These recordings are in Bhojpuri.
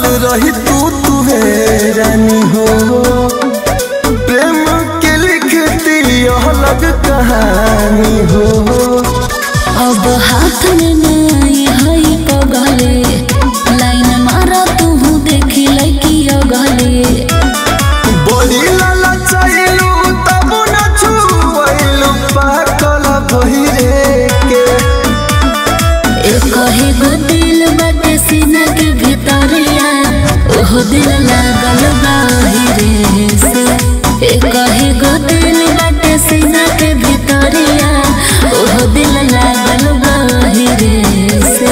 रही तू तुहे रानी हो प्रेम के लिखती यह अलग कहानी हो अब हाथ में नहीं हई पगले लाइन मारा तू देखी लड़की अगले बड़ी लाला चाइलू तब न छुइलू पाकल बहिरे के एक ही गो दिल बाटे सीना के भीतरिया ओहो दिल लागल बाहिरे से एक ही गो दिल बाटे सीना के भीतरिया ओहो दिल लागल बाहिरे से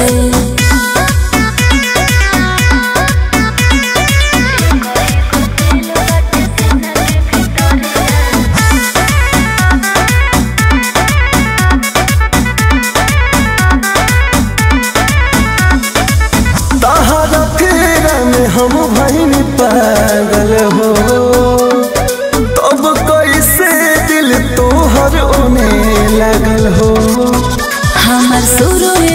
तहरा फेरा में हम भैन पागल हो तब कैसे दिल तोहर ओने लगल हो हमर सुरु